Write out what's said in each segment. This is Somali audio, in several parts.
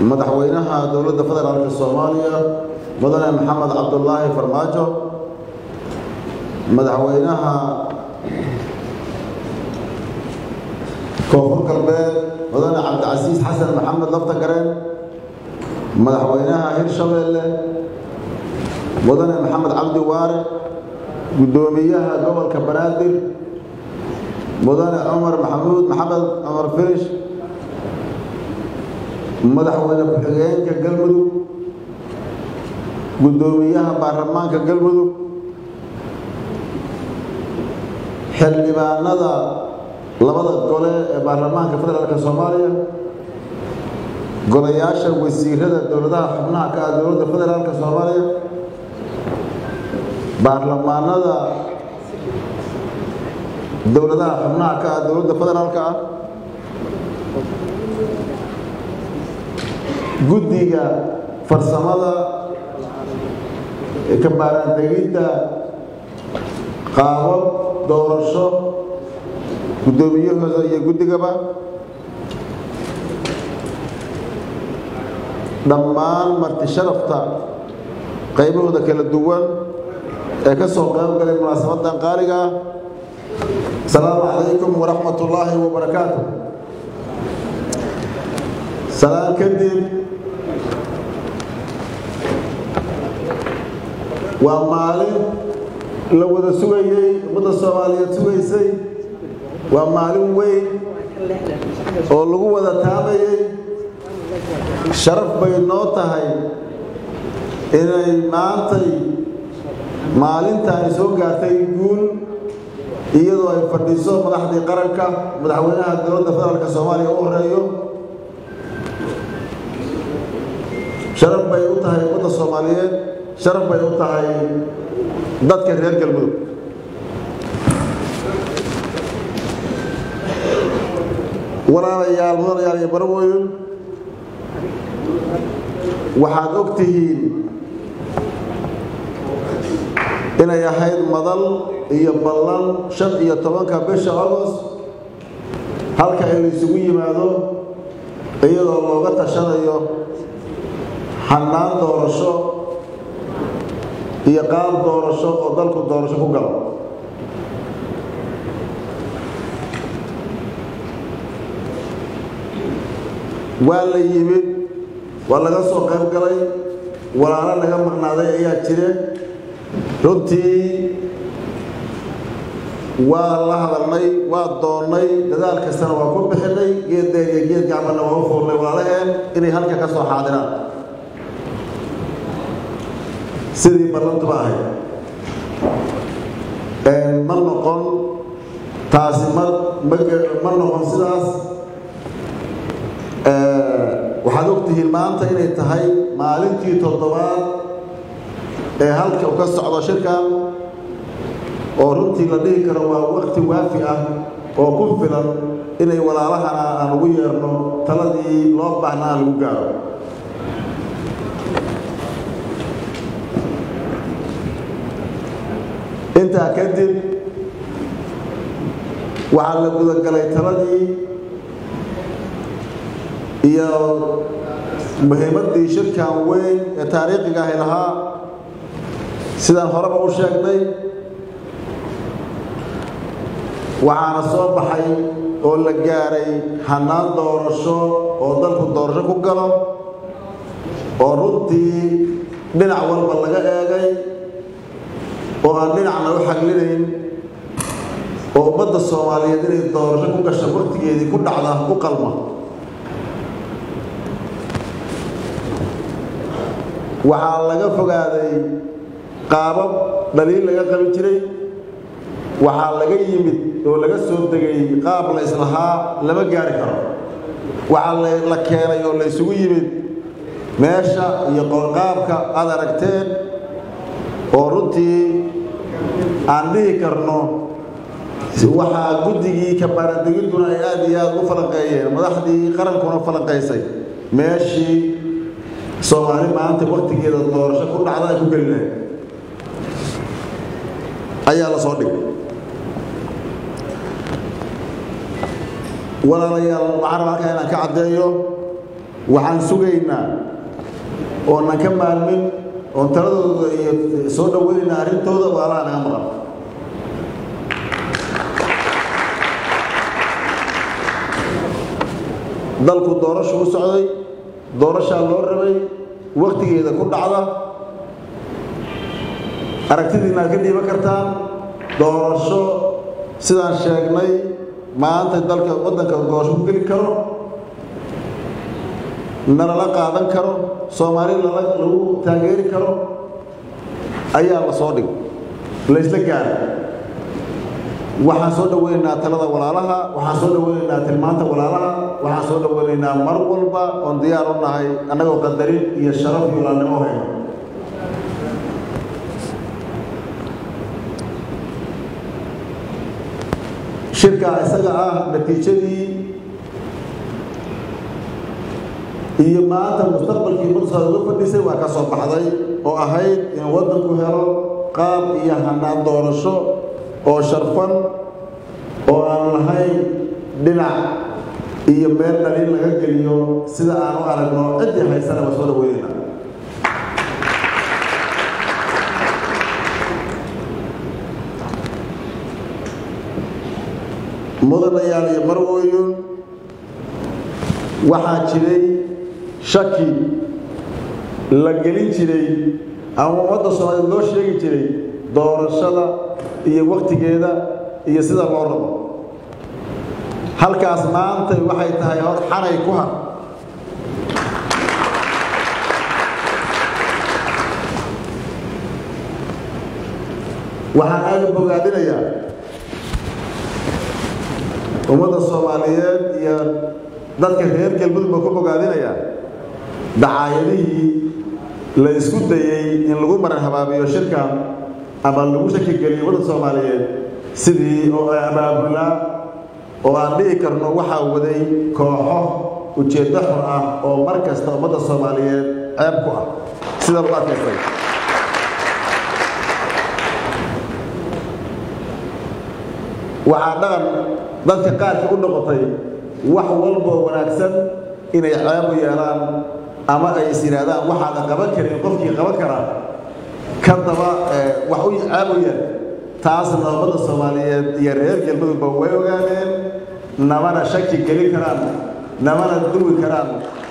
madaxweynaha dowladda federaalk soomaaliya mudane maxamed cabdulaahi farmaajo madaxweynaha koonfur galbeed mudane cabdicasiis xasan maxamed laftagareen madaxweynaha hirshabeelle mudane maxamed cabdi waare guddoomiyaha gobolka banaadir mudane cumar maxamuud maxamed cumar firish madaxweyne ku-xigeenka galmudug guddoomiyaha baarlamaanka galmudug xildhibaanada labada gole ee baarlamaanka federaalk soomaaliya golayaasha wasiirada dowladaha xubnaha ka ah dowladda federaalk soomaaliya baarlamaanada dowladaha xubnaha ka ah dowladda federaalk ah guddiga farsamada ka baaraandegidda qaabab doorasho guddoomiyahooda iyo guddigaba dhammaan marti sharafta qaybahooda kala duwan ee ka soo qayb galay munaasabadan qaaliga ah asalaamu calaykum waraxmat ullaahi wabarakaatu salaan kadib waa maalin la wada sugayey ummadda soomaaliyeed sugaysay waa maalin weyn oo lagu wada taamayey sharaf bay noo tahay inay maantay maalintaani soo gaartay guul iyadoo ay fadhiso madaxdii qaranka madaxweynaha dowladda federaalk soomaaliya u horeeyo sharaf bay u tahay ummadda soomaaliyeed sharaf bay u tahay dadka reer galmudug walaalayaal mudanayaal iyo barawooyin waxaad og tihiin inay ahayd madal iyo ballan shan iyo tobanka bisha agost halka in laysugu yimaado iyadoo looga tashanayo xannaan doorasho iyo qaab doorasho oo dalku doorasho ku galo waa la yimid waa laga soo qayb galay walaalo laga maqnaaday ayaa jire runtii waa la hadalnay waa doonnay dadaal kastana waa ku bixinay geeddeen iyo geed gacbanna waa u fuurnay walaalaheen inay halka ka soo xaadiraan sidii ballantuba ahayd ma noqon taasi ma ma noqon sidaas waxaad ogtihiin maanta inay tahay maalintii toddobaad ee halka u ka socdo shirkan oo runtii la dhihi karo waa wakti waafi ah oo ku filan inay walaalahana aan ugu yeerno taladii loo baahna aan lagu gaaro intaa kadib waxaa la gudagalay taladii iyo muhiimaddii shirkan weyn ee taariikhiga ahi lahaa sidaan horeba u sheegnay waxaana soo baxay oo la gaaray hannaan doorasho oo dalku doorasho ku galo oo runtii dhinac walba laga eegay oo aan dhinacna u xaglinayn oo ummadda soomaaliyeed inay doorasho ku gasho waqtigeedii ku dhacda ku qalma waxaa laga fogaaday qaabab dhaliil laga qabi jiray waxaa laga yimid oo laga soo degay qaab la islahaa lama gaari karo waxaa la keenay oo la ysugu yimid meesha iyo qoorqaabka aad aragteen oo runtii aan dhihi karno waxaa guddigii kabaaradegidduna ay aad iyo aad u falanqeeyeen madaxdii qarankuna falanqaysay meeshii soomaali maanta waktigeeda doorasho ku dhacda ay ku geli lahayd ayaa la soo dhigay walaalayaal waxaan rabaa halkaa inaan ka caddeeyo waxaan sugaynaa oonan ka maalmin oon taladooda iyo soo dhaweynayna arrintooda waalaha naga maqan dalku doorashu u socday doorashaa loo rabay wakhtigeeda ku dhacda aragtidiina aad ka dhiiban kartaan doorasho sidaan sheegnay maanta dalka waddanka doorasho ku geli karo nalala qaadan karo soomaali lala lagu taageeri karo ayaa la soo dhig laysla gaara waxaan soo dhaweynaynaa talada walaalaha waxaan soo dhaweynaynaa tilmaanta walaalaha waxaan soo dhaweynaynaa mar walba oon diyaar u nahay annagoo qadarin iyo sharaf iyo walaalnimo hayno shirka isaga ah natiijadii iyo maanta mustaqbalkii ummadda uga fadhisay waa ka soo baxday oo ahayd in waddanku helo qaab iyo hanaan doorasho oo sharfan oo aan lahayn dhinac iyo meel dhaliin laga geliyo sida aan u aragno ciddii haysana waa soo dhaweynayna mudanayaal iyo marwooyin waxaa jiray shaki la gelin jiray ama ummadda soomaaliyeed loo sheegi jiray doorashada iyo wakhtigeeda iyo sida loo rabo halkaas maanta waxay tahay hor xanay ku har waxaan aada u bogaadinayaa ummadda soomaaliyeed iyo dadka reer galmudug baa ku bogaadinayaa dacaayadihii la isku dayey in lagu maran habaabiyo shirkan ama lagu shaki geliyo waddan soomaaliyeed sidii oo abaabulaa oo aan dhihi karno waxaa waday kooxo ujeeddo xun ah oo mar kasta ummadda soomaaliyeed ceeb ku ah sida lagu adkaystay waxaa dhaqan dadka qaarka u noqotay wax walboo wanaagsan inay ceeb u yeelaan ama ay is yidhaahdaan waxaadan qaban karin qofkii qaban karaa ka daba wax u ceeb u yeel taasna ummadda soomaaliyeed iyo reer galmudugba way ogaadeen namana shaki gelin karaan namana duwi karaan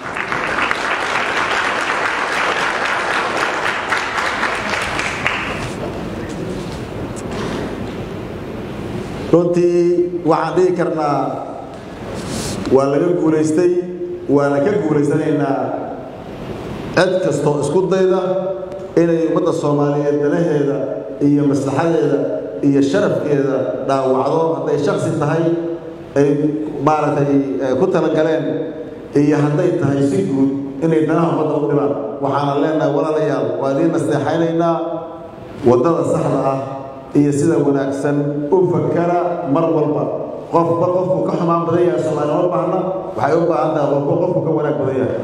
runtii waxaan dhihi karnaa waa laga guulaystay waana ka guulaysanaynaa cid kastoo isku dayda inay ummadda soomaaliyeed danaheeda iyo maslaxadeeda iyo sharafkeeda dhaawacdo hadday shaksi tahay ay maaragtay ku talagaleen iyo hadday tahay si guud inay danaha ummadda u dhibaan waxaana leenahay walaalayaal waa idiin nasteexaynaynaa waddada saxda ah iyo sida wanaagsan u fakara mar walba qofba qofku ka xumaan badan yahay soomaali ma baahna waxay u baahan tahay qofba qofku ka wanaag badan yahay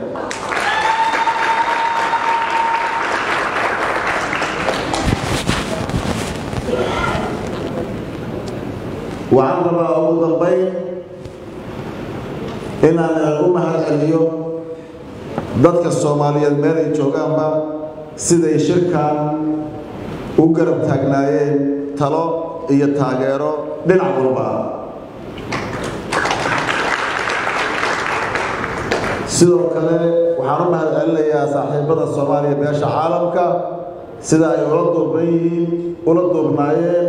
waxaan rabaa ugu dambayn inaan u mahad celiyo dadka soomaaliyeed meel ay joogaanba siday shirkan u garab taagnaayeen talo iyo taageero dhinac walba ah sidoo kale waxaan u mahad celinayaa saaxiibada soomaaliya beesha caalamka sida ay ula duuban yihiin ula duubnaayeen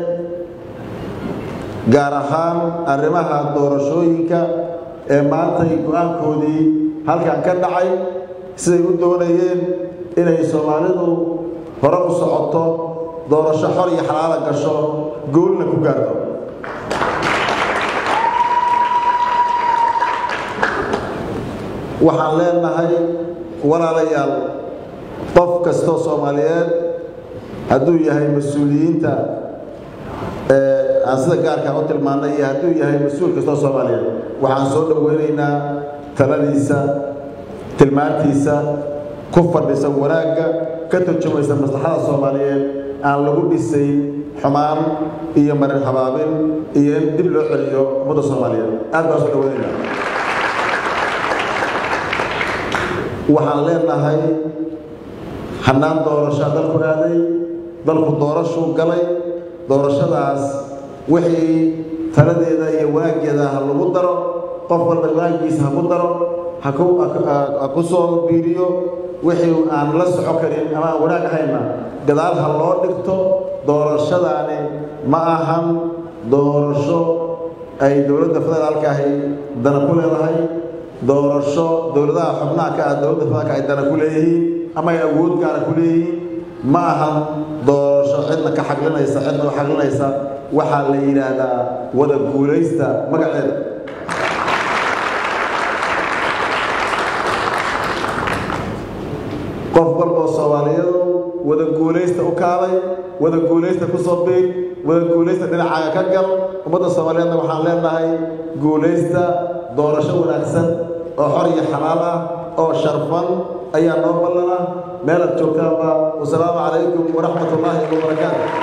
gaar ahaan arrimaha doorashooyinka ee maantay go-aankoodii halkan ka dhacay siday u doonayeen inay soomaalidu hore u socoto doorasho xor iyo xalaala gasho goolna ku gaarto waxaan leenahay walaalayaal qof kastoo soomaaliyeed hadduu yahay mas-uuliyiinta aan sida gaarkaa u tilmaannay iyo hadduu yahay mas-uul kastoo soomaaliyeed waxaan soo dhoweynaynaa taladiisa tilmaantiisa ku fadhisa wanaagga ka turjumaysa maslaxada soomaaliyeed aan lagu dhisayn xumaan iyo marin habaabin iyo in dib loo celiyo ummadda soomaaliyeed aad baan soo dhoweynaynaa waxaan leenahay hannaan doorashaa dalku aaday dalku doorashuu galay doorashadaas wixii taladeeda iyo wanaaggeeda ha lagu daro qof walba wanaaggiisa ha ku daro ha ku soo biiriyo wixii aan la soco karin ama aan wanaag ahayna gadaal ha loo dhigto doorashadaani ma ahan doorasho ay dowladda federaalka ahi dana ku leedahay doorasho dowladaha xubnaha ka ah dowladda federaalka ay dana ku leeyihiin ama ay awood gaara ku leeyihiin ma ahan doorasho cidna ka xaglinaysa cidna u xaglinaysa waxaa la yidhaahdaa wada guulaysta magaceeda qof walboo soomaaliyadu wada guulaysta u kaalay wada guulaysta ku soo biir wada guulaysta dhinacaaga ka gal ummadda soomaaliyeedna waxaan leenahay guulaysta doorasho wanaagsan oo xor iyo xalaal ah oo sharfan ayaa noo ballana meelaad joogtaanba wasalaamu calaykum waraxmat ullaahi wabarakaatu